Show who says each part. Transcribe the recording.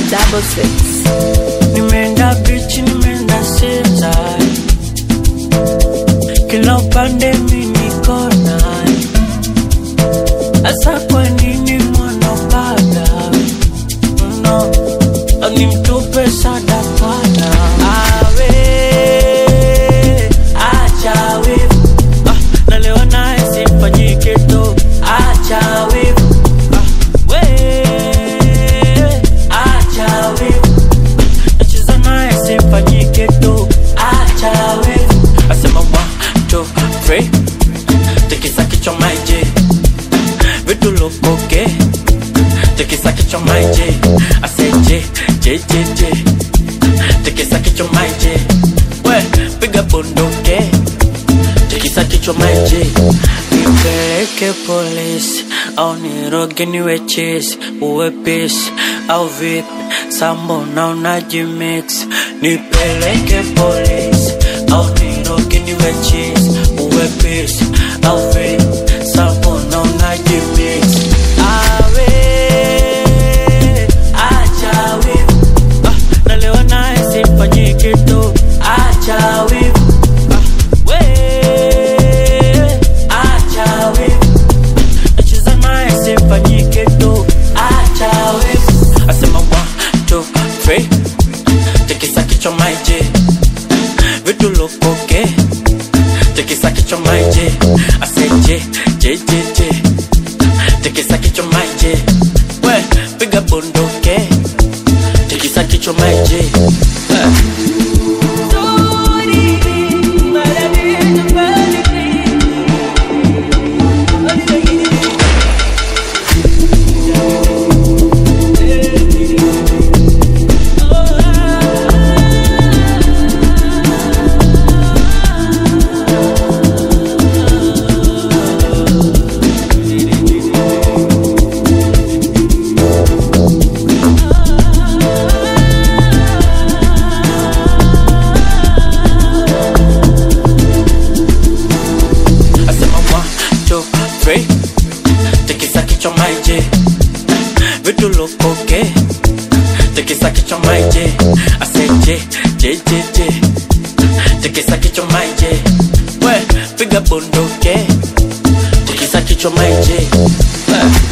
Speaker 1: double six.
Speaker 2: Nimeenda bichi, nimeenda seza, kila upande mi niko naye. Asa kwa nini mwanapanda no, nimtupe sadakana awe acha wivu ah, na leo naye simfanyike tu acha wivu ah, we acha wivu nacheza naye simfanyike tu acha wivu asema one two three tikisa kichwa maije vitu lukoke tikisa kichwa maije aseje je je je tikisa kichwa maije we piga bunduke tikisa kichwa maije nipeleke polisi au niroge niwe chesi uwe pisi au vipi sambo na unajimix nipeleke polisi au niroge niwe chesi uwe pisi au vipi sambo na unajimix awe acha wivu ah, na leo naye simfanyike tu acha wivu ah, we acha wivu nacheza naye simfanyike tu acha wivu asema one two three tikisa kichwa maije vitu lukoke tikisa kichwa maije aseje je je je tikisa kichwa maije we piga bunduke tikisa kichwa maije eh. asema one two three tikisa kichwa maije vitu lukoke tikisa kichwa maije aseje je je je tikisa kichwa maije we piga bunduke tikisa kichwa maije Eh.